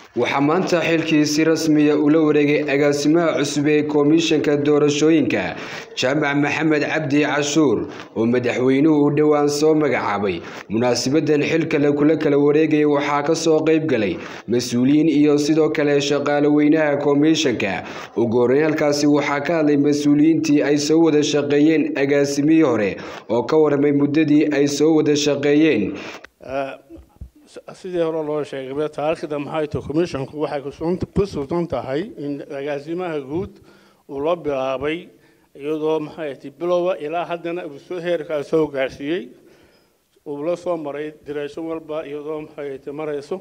waxaa maanta xilkii si rasmiya ula wareegay agaasimaha cusub ee komishanka doorashooyinka jaamac maxamed cabdi cashuur oo madaxweynuhu u dhowaan soo magacaabay munaasibadan xilkale kula kala wareegaya waxaa kasoo qeyb galay mas-uuliyiin iyo sidoo kale shaqaale weynaha komishanka ugu horeyn halkaasi waxaa ka hadlay mas-uuliyiintii ay soo wada shaqeeyeen agaasimihii hore oo ka warramay muddadii ay soo wada shaqeeyeen sidii hore loo sheegay taariikhda maxay tahay commissionku waxay ku sugan tahay in agaasimaha guud uu la bilaabay iyadoo maxay tahay bilowa ilaa haddana uu soo heerkaa soo gaarsiiyey uu la soo maray diraasho walba iyadoo maxay tahay marayso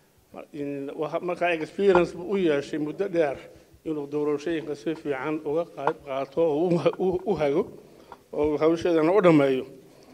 markaa experience buu u yeeshay muddo dheer inuu doorashooyinka si fiican uga qayb qaato oo u hago oo hawsheedana u dhammeeyo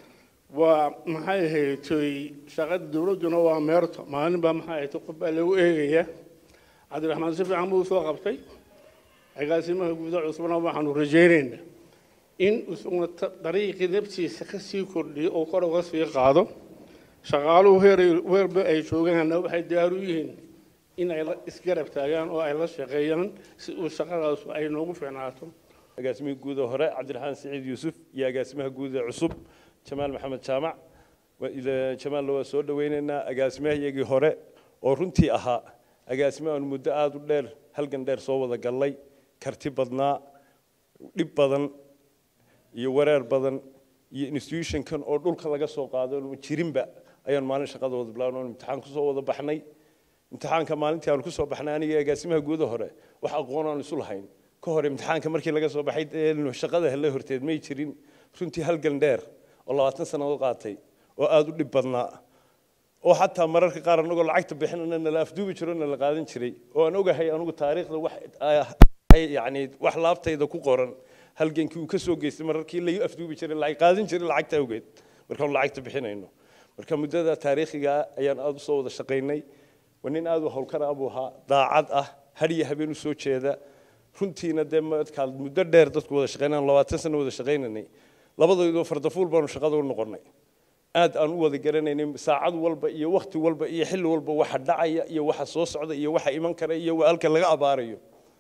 waa maxay ahaydtay shaqada dowladduna waa meerto maalin baa maxay ahayd qof baa lagu eegaya cabdiraxmaan si fiican buu soo qabtay agaasimaha guuda cusubna waxaanu rajaynaynaa in isaguna dariiqii naftiisa ka sii kordhiyo oo kor uga sii qaado shaqaaluhu heer weerba ay joogaanna waxay diyaar u yihiin in ay isgarab taagaan oo ay la shaqeeyaan si uu shaqadaas ay noogu fiicnaato agaasimaha guuda hore cabdiraxmaan siciid yuusuf iyo agaasimaha guuda cusub jamaal maxamed jaamac jamaalna waa soo dhaweynaynaa agaasimahayagii hore oo runtii ahaa agaasimo aanu muddo aada u dheer halgan dheer soo wada gallay karti badnaa dhib badan iyo wareer badan iyo institutionkan oo dhulka laga soo qaado jirinba ayaan maalin shaqada wada bilaabno imtixaan kusoo wada baxnay imtixaanka maalintii aanu kusoo baxnay aniga agaasimaha guuda hore wax aqoon aan isu lahayn ka hor imtixaanka markii laga soo baxay shaqada hele horteed may jirin runtii halgan dheer oo labaatan sannadood qaatay oo aada u dhib badnaa oo xataa mararka qaar anagoo lacagta bixinana nala afduubi jiro nala qaadan jiray oo aan ogahay anugu taariikhda wax yani wax laabtayda ku qoran halgankii uu ka soo geystay mararkii lagu afduubi jiray lacag qaadan jiray lacagta awgeed markaanu lacagta bixinayno marka muddada taariikhiga ayaan aada usoo wada shaqaynay waa nin aada u howlkar ah buu ahaa daacad ah hadiyo habeen usoo jeeda runtiina dee markaad muddo dheer dadku wada shaqaynaan labaatan sano wada shaqaynanay labadoodoo fardafuul baanu shaqada u noqonnay aad aan u wada garanaynay saacad walba iyo wakhti walba iyo xilli walba waxa dhacaya iyo waxa soo socda iyo waxa iman kara iyo halka laga abaarayo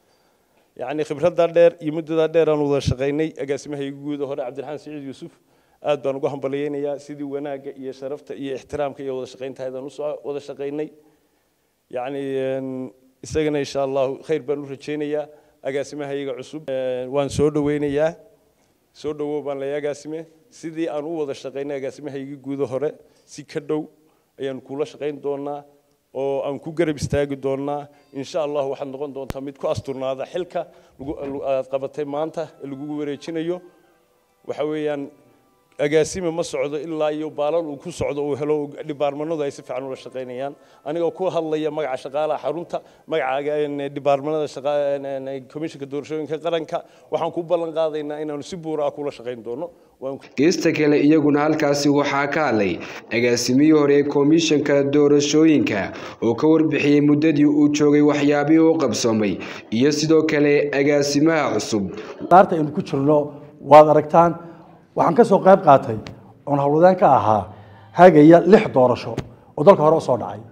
yacni khibraddaa dheer iyo muddadaa dheer aan wada shaqaynay agaasimahayga guuda hore cabdiraxmaan siciid yuusuf aad baan ugu hambalyaynayaa sidii wanaagga iyo sharafta iyo ixtiraamka iyo wada shaqayntahaydaan usoo wada shaqaynay yacni isagana insha allahu khayr baan u rajaynayaa agaasimahayga cusub waan soo dhaweynayaa soo dhawow baan leeyahay agaasime sidii aan u wada shaqaynay agaasimahaygii guuda hore si ka dhow ayaan kula shaqayn doonaa oo aan ku garab istaagi doonaa insha allah waxaad noqon doontaa mid ku asturnaada xilka aad qabatay maanta ee lagugu wareejinayo waxa weeyaan agaasime ma socdo ilaa iyo baalal uu ku socdo uu helo dhibaarmanadu ay si fiican ula shaqaynayaan anigoo ku hadlaya magaca shaqaalaha xarunta magaca dhibaarmanada komishanka doorashooyinka qaranka waxaan ku ballan qaadaynaa inaanu si buura ah kula shaqayn doono geesta kale iyaguna halkaasi waxaa ka hadlay agaasimihii hore ee komishanka doorashooyinka oo ka warbixiyey muddadii uu joogay waxyaabihii u qabsoomay iyo sidoo kale agaasimaha cusub daarta aynu ku jirno waad aragtaan waxaan ka soo qayb qaatay oon howlwadaan ka ahaa hagaya lix doorasho oo dalka hore usoo dhacay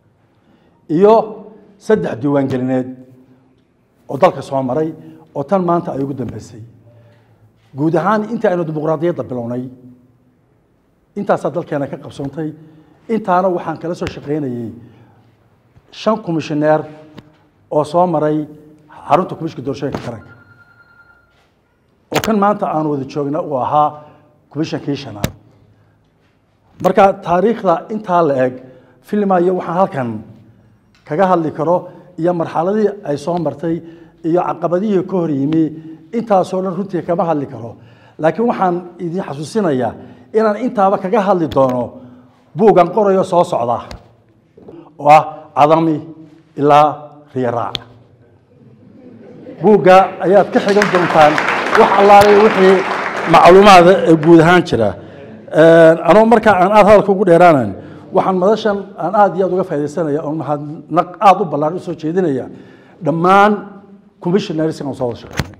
iyo saddex diiwaangelineed oo dalka soo maray oo tan maanta ay ugu dambeysay guud ahaan intii aynu dimuqraadiyadda bilownay intaasaa dalkeena ka qabsoontay intaana waxaan kala soo shaqaynayey shan komishineer oo soo maray xarunta komishinka doorashooyinka qaranka oo kan maanta aan wada joogna uu ahaa komishankii shanaad marka taariikhda intaa la eg filmayo waxaan halkan kaga hadli karo iyo marxaladii ay soo martay iyo caqabadihii ka hor yimi intaasoo dhan runtii kama hadli karo laakiin waxaan idin xasuusinayaa inaan intaaba kaga hadli doono buugan qorayo soo socda oo ah cadami ilaa riyaraac buugga ayaad ka xigan doontaan wax allaale wixii macluumaada ee guud ahaan jira anoo markaa aan aada hadalka ugu dheeraanan waxaan madashan aan aada iyo aada uga faa'idaysanaya oon mahadnaq aada u ballaan usoo jeedinaya dhammaan commissionaries aan soo wada shaqeynay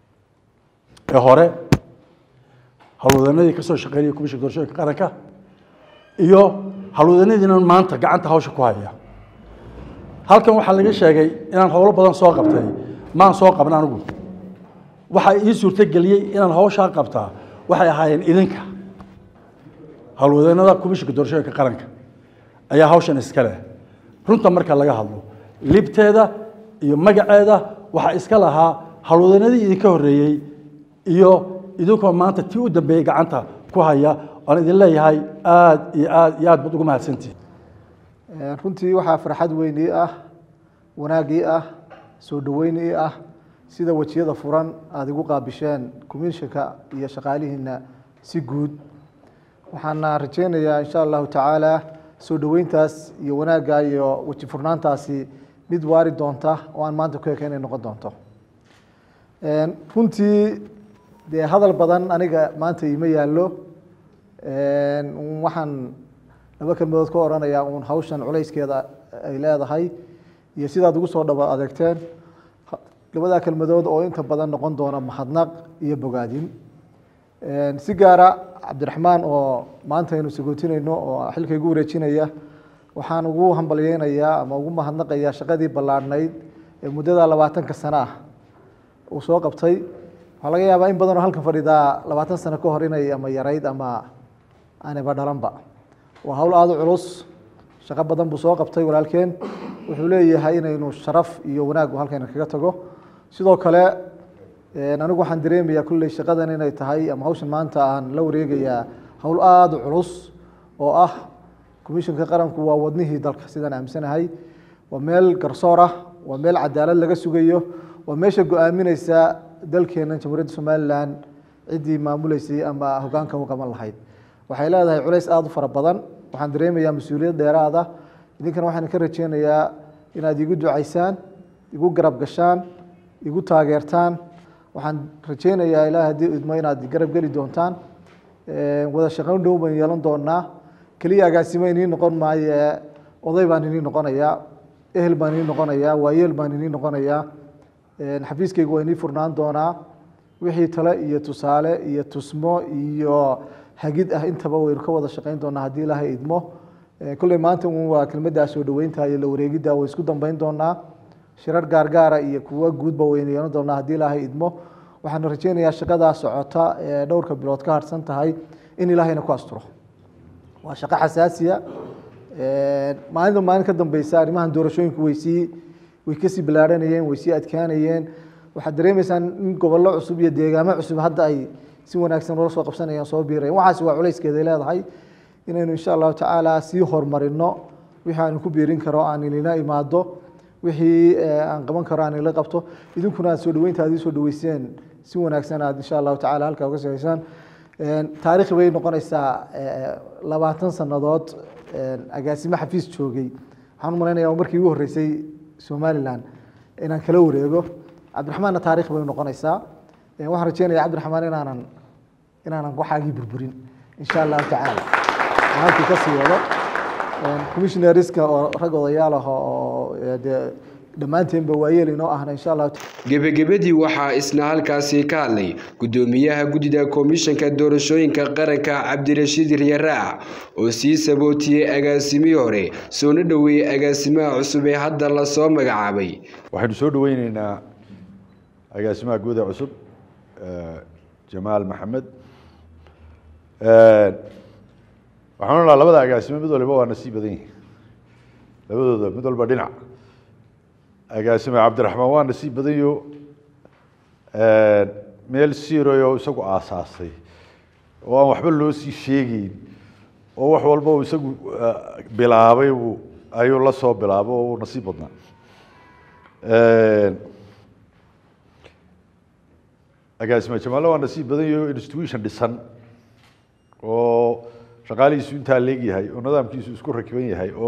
ee hore howlwadanadii ka soo shaqeynaya komishanka doorashooyinka qaranka iyo howlwadanadiina maanta gacanta hawsha ku haya halkan waxaa laga sheegay inaan howlo badan soo qabtay maan soo qaban anigu waxaa ii suurtogeliyey inaan hawshaa qabtaa waxay ahaayeen idinka howlwadeennada komishinka doorashooyinka qaranka ayaa hawshan iska leh runta marka laga hadlo libteeda iyo magaceeda waxaa iska lahaa howlwadeennadii idinka horreeyey iyo idinkoo maanta tii u dambeeyey gacanta ku haya oan idin leeyahay aad iyo aad iyo aad baad ugu mahadsantihi runtii waxaa farxad weyn ii ah wanaag ii ah soo dhoweyn ii ah sida wejiyada furan aada igu qaabisheen komishinka iyo shaqaalihiina si guud waxaana rajeynayaa insha allahu tacaala soo dhoweyntaas iyo wanaagga iyo weji furnaantaasi mid waari doonta oo aan maanta ku eka inay noqon doonto runtii dee hadal badan aniga maanta ima yaallo waxaan laba kelmadood ka odhanayaa uun hawshan culayskeeda ay leedahay iyo sidaad ugu soo dhaba adeegteen labadaa kelmadood oo inta badan noqon doona mahadnaq iyo bogaadin si gaara cabdiraxmaan oo maanta aynu sagootinayno oo xilka igu wareejinaya waxaan ugu hambalyeynayaa ama ugu mahadnaqayaa shaqadii ballaadhnayd ee muddada labaatanka sano ah uu soo qabtay waxaa laga yaabaa in badanoo halkan fadhidaa labaatan sano ka hor inay ama yarayd ama aanaba dhalanba waa hawl aada u culus shaqo badan buu soo qabtay walaalkeen wuxuu leeyahay inaynu sharaf iyo wanaag halkayna kaga tago sidoo kale anigu waxaan dareemayaa kulley shaqadan inay tahay ama hawshan maanta aan la wareegayaa hawl aada u culus oo ah komishinka qaranku waa wadnihii dalka sidaan aaminsanahay waa meel garsoor ah waa meel cadaalad laga sugayo waa meesha go-aamineysa dalkeena jamhuuriyadda somalilan ciddii maamuleysay ama hogaanka u qaban lahayd waxay leedahay culays aada u fara badan waxaan dareemayaa mas-uuliyad dheeraada idinkana waxaan ka rajeynayaa inaad igu ducaysaan igu garab gashaan igu taageertaan waxaan rajeynayaa ilaah haddii idmo inaad garab geli doontaan wada shaqayn dhow baan yeelan doonaa keliya agaasimo inii noqon maaye oday baan inii noqonayaa ehel baan inii noqonayaa waayeel baan inii noqonayaa xafiiskaygu waa inii furnaan doonaa wixii tale iyo tusaale iyo tusmo iyo hagid ah intaba waynu ka wada shaqayn doonaa haddii ilaahay idmo kolley maanta un waa kelmaddaa soo dhoweynta iyo la wareegidda way isku dambeyn doonaa shirar gaargaara iyo kuwa guudba waynu yeelan doonaa haddii ilaahay idmo waxaan rajeynayaa shaqadaa socota ee dhowrka bilood ka harsan tahay in ilaahayna ku asturo waa shaqo xasaasiya maalinta maalin ka dambeysa arrimahan doorashooyinku way sii way kasii ballaaranayeen way sii adkaanayeen waxaad dareemeysaan in gobollo cusub iyo deegaamo cusub hadda ay si wanaagsan ula soo qabsanayaan soo biirayaan waxaasi waa culayskeeday leedahay inaynu insha allahu tacaala sii horumarino wixii aanu ku biirin karo aan ilina imaado wixii aan qaban karo aan ila qabto idinkuna aad soo dhaweynta aad ii soo dhaweyseen si wanaagsan aad insha allahu tacala halkaa uga sahaysaan taariikhi bay noqonaysaa labaatan sannadood agaasimo xafiis joogay waxaan u malaynayaa markii ugu horreysay somalilan inaan kala wareego cabdiraxmaanna taarikh bay noqonaysaa waxaan rajeynaya cabdiraxmaan inaanan inaanan waxaagii burburin insha allahu tacaala halkii kasii wado commissionariska oo rag odayaal ah oo dee dhammaanteenba waayeel inoo ahna insha allahu gebagabadii waxaa isna halkaasi ka hadlay guddoomiyaha guddida komishanka doorashooyinka qaranka cabdirashiid riyaraac oo sii sabootiyey agaasimihii hore soona dhoweeyey agaasimaha cusub ee hadda lasoo magacaabay waxaynu soo dhaweyneynaa agaasimaha guuda cusub jamaal maxamed waxaan odhanaa labada agaasimo mid waliba waa nasiib badan yihin labadooda mid walba dhinac agaasime cabdiraxmaan waa nasiib badanyo meel siroyo isagu aasaasay oo aan waxba loo sii sheegeyn oo wax walba uu isagu bilaabay uu ayuu la soo bilaabo oo uu nasiib badnaa agaasime jamaale waa nasiib badanyo institution dhisan oo shaqaalihiisu intaa leegyahay oo nidaamkiisu isku rakiban yahay oo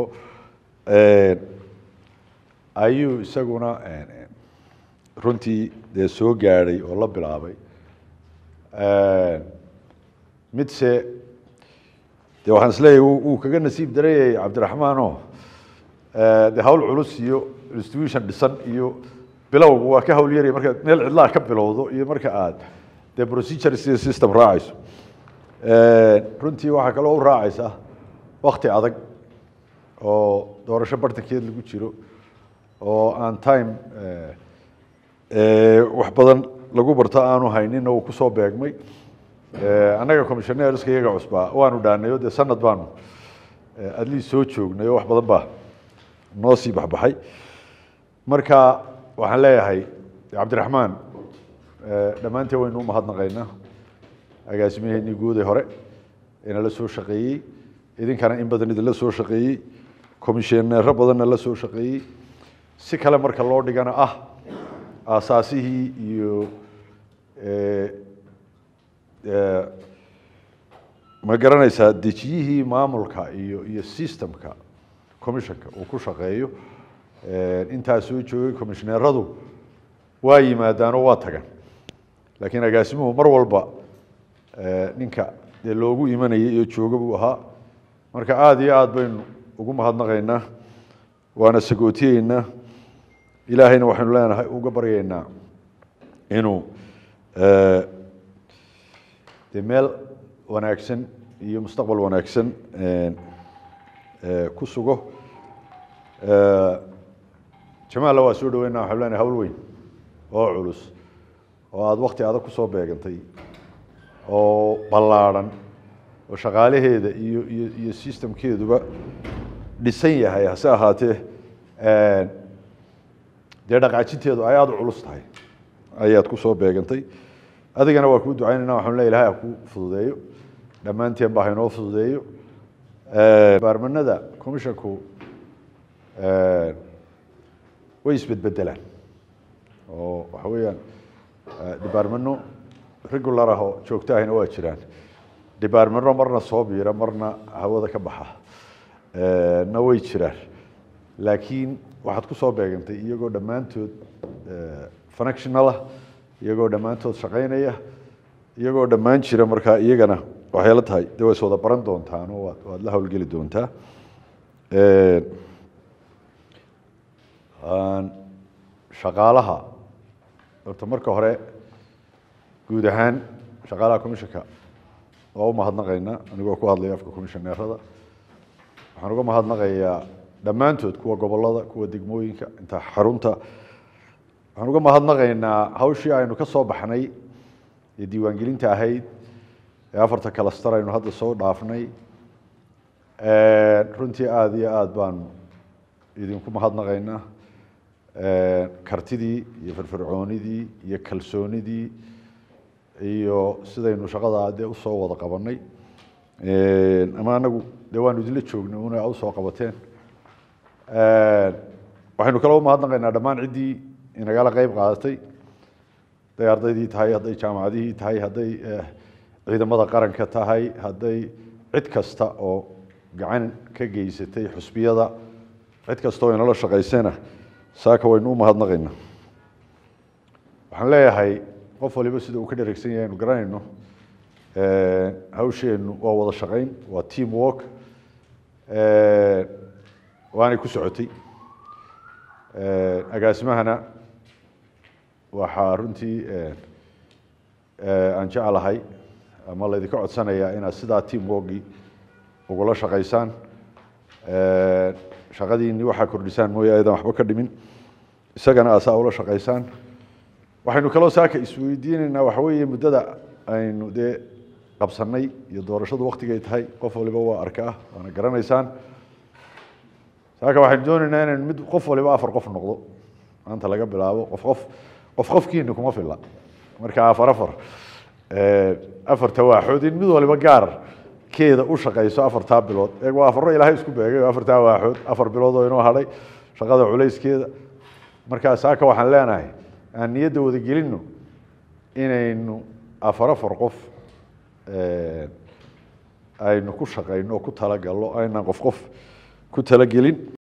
ayuu isaguna runtii dee soo gaadhay oo la bilaabay midse de waxaan isleeyahay wuu kaga nasiib darayay cabdiraxmaano de hawl culus iyo institution dhisan iyo bilowgu waa ka hawl yaraya markaad meel cidlaha ka bilowdo iyo marka aad dee procedures iyo system raacayso runtii waxaa kaloo u raacaysa wakti adag oo doorasho bartankeed lagu jiro oo aan time wax badan lagu barto aanu haynin uu kusoo beegmay annaga commissioneerska iyaga cusbaa waanu dhaanayo dee sanad baanu adliis soo joognay oo wax badan baa noo sii baxbaxay marka waxaan leeyahay cabdiraxmaan dhammaanteen waynu u mahadnaqaynaa agaasimaheenii guud ee hore inala soo shaqeeyey idinkana in badan idinla soo shaqeeyey komishineero badanna la soo shaqeeyey si kale marka loo dhigana ah aasaasihii iyo ma garanaysaa dejiyihii maamulka iyo iyo systemka commissionka uu ku shaqeeyo intaa soo joogay commishineeradu waa yimaadaanoo waa tagan laakiin agaasimuhu mar walba ninka dee loogu imanayay iyo jooga buu ahaa marka aada iyo aada baynu ugu mahadnaqaynaa waana sagootiyeynaa ilaahayna waxaynu leenahay uga baryaynaa inuu de meel wanaagsan iyo mustaqbal wanaagsan ku sugo jamaalla waa soo dhaweynaa waxaynu leenahay hawl weyn oo culus oo aada wakti adag kusoo beegantay oo ballaadhan oo shaqaalaheeda iyo iyo iyo systemkeeduba dhisan yahay hase ahaatee dee dhaqaajinteedu ay aada u culus tahay ayaad kusoo beegantay adigana waa kuu ducaynayna waxaan le ilahay ha kuu fududeeyo dhammaanteen ba haynoo fududeeyo baarmanada commissionku way isbedbedelaan oo waxa weeyaan departmeno regular ah oo joogto ahina waa jiraan departmeno marna soo biira marna hawada ka baxa na way jiraan laakiin waxaad ku soo beegantay iyagoo dhammaantood functional ah iyagoo dhammaantood shaqaynaya iyagoo dhammaan jira markaa iyagana waxay la tahay de way is wada baran doontaan oo waad waad la howlgeli doontaa shaqaalaha horta marka hore guud ahaan shaqaalaha commissionka waa u mahadnaqaynaa anigoo ku hadlaya afka commissioneerada waxaan uga mahadnaqayaa dhammaantood kuwa gobolada kuwa degmooyinka inta xarunta waxaan uga mahadnaqaynaa hawshii aynu ka soo baxnay ee diiwaangelinta ahayd ee afarta kalastar aynu hadda soo dhaafnay runtii aada iyo aada baanu idinku mahadnaqaynaa kartidii iyo firfircoonidii iyo kalsoonidii iyo sidaynu shaqada dee usoo wada qabanay ama anagu dee waanu idinla joognay una usoo qabateen waxaynu kala umahadnaqaynaa dhammaan ciddii inagala qeyb qaadatay hadday ardaydii tahay hadday jaamacadihii tahay hadday ciidamada qaranka tahay hadday cid kasta oo gacan ka geysatay xusbiyada cid kasta oo inala shaqaysana saaka waynu u mahadnaqaynaa waxaan leeyahay qof waliba sida uu ka dheregsan yahay aynu garanayno hawsheennu waa wada shaqayn waa team work waanay ku socotay agaasimahana waxaa runtii aan jeclahay ama laydinka codsanayaa inaad sidaa team workii ugula shaqaysaan shaqadiinni waxaa kordhisaan mooye aydan waxba ka dhimin isagana asaa ula shaqaysaan waxaynu kaloo saaka isweydiinaynaa waxa weeye muddada aynu dee qabsanay iyo doorashadu waktigay tahay qof waliba waa arkaa waana garanaysaan saaka waxaynu doonaynaa inaynu mid qof waliba afar qof noqdo maanta laga bilaabo qof qof qof qofkiina kuma filla marka afar afar afarta waaxood in mid waliba gaar keeda u shaqayso afartaa bilood eeg waa afaro ilaahay isku beegay oo afartaa waaxood afar bilood oo inoo hadhay shaqada culayskeeda markaa saaka waxaan leenahay aan niyadda wada gelinno inaynu afar afar qof aynu ku shaqayno oo ku talagalno aynaan qof qof ku talagelin